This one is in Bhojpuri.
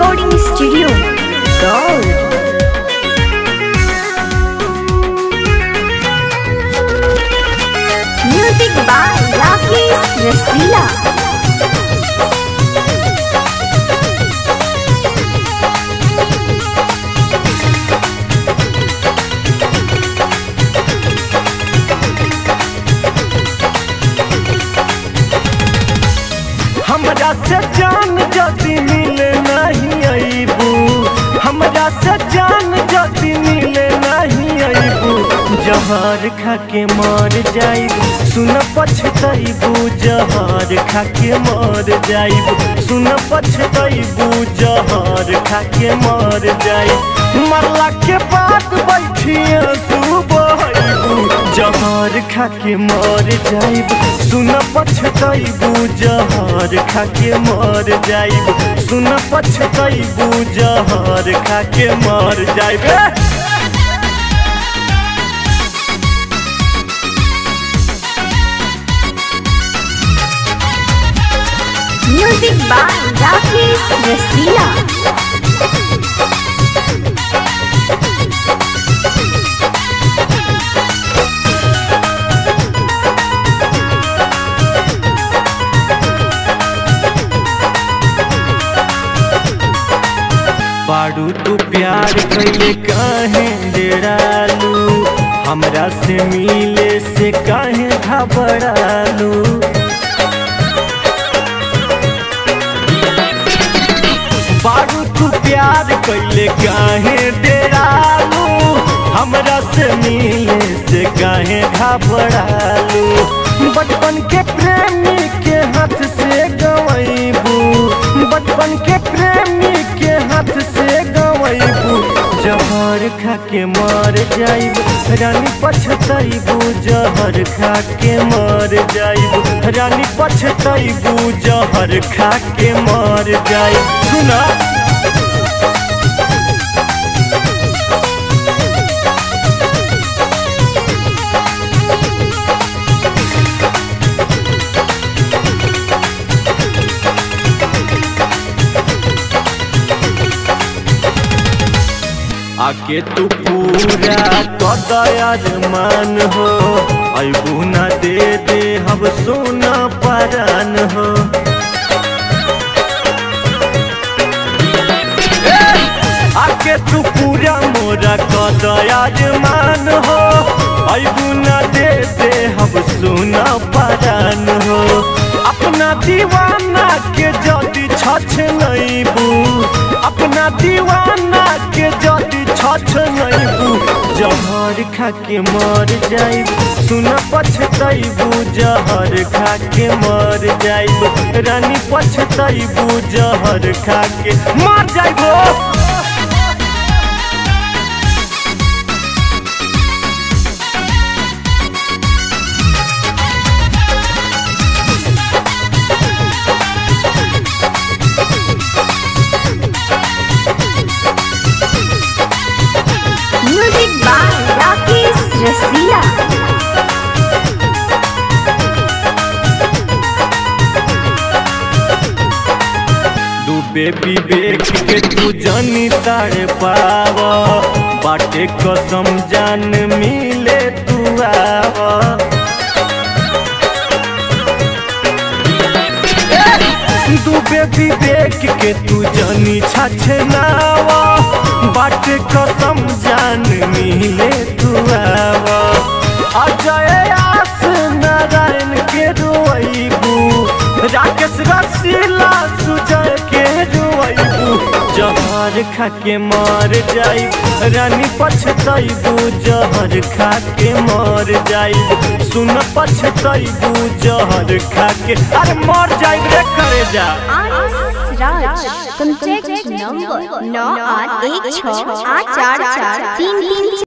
recording studio. Gold. Music by Rakesh Rasila. हमरा से जान जदी मिले नहीं अबू हमरा से जान जदी मिले नहीं अबू जहर खा के मर जाइबू सुन पछतैबू जहर खा के मर जाइबू सुन पछतैबू जहर खा के मर जाइबू मरला के बाद बैठिए सुबहबू जहर खा के मर जाइब सुन पछतैबू जहर खा के मर जाइब सुन पछतैबू जहर खा के मर जाइब Music by Rakesh Rasila. बाड़ू तू प्यार कैले काहे डेरालू हमरा से मिले से काहे घबरालू बारू तू प्यार कैले काहे डेरालू हमरा से मिले से काहे घबरालू बचपन के प्रेमी के हाथ से गवैबू बचपन के प्रेमी के हाथ से गवैबू जहर खा के मर जाइब रानी पछतैबू जहर खा के मर जाइब रानी पछतैबू जहर खा के मर जाइब सुना आके तू पूरा कदयार मान हो अबू ना दे दे हम सोना परान हो आके तू पूरा मोरा कदयार मान हो अबू ना दे दे हम सोना परान हो अपना दीवाना के जदी छछ नैबू अपना दीवाना के जदी छछ नैबू जहर खा के मर जाइब सुन पछतैबू जहर खा के मर जाइब रानी पछतैबू जहर खा के मर जाइबो Music by Rakesh Rasila. डूबे विवेक के तू जानी तारे पाव बाटे कसम जान मिले तू आव डूबे विवेक के तू जानी छछनाव बाटे कसम जान मिले तू आव अजय आस नारायण के रोइबू राकेश रसीला सुजय के रोइबू जहर खा के मर जाइब रानी पछतैबू जहर खा के मर जाइब सुन पछतैबू जहर खा के अरे मर जाइब रे करे जा RS Raj. Contact number 9816 844 33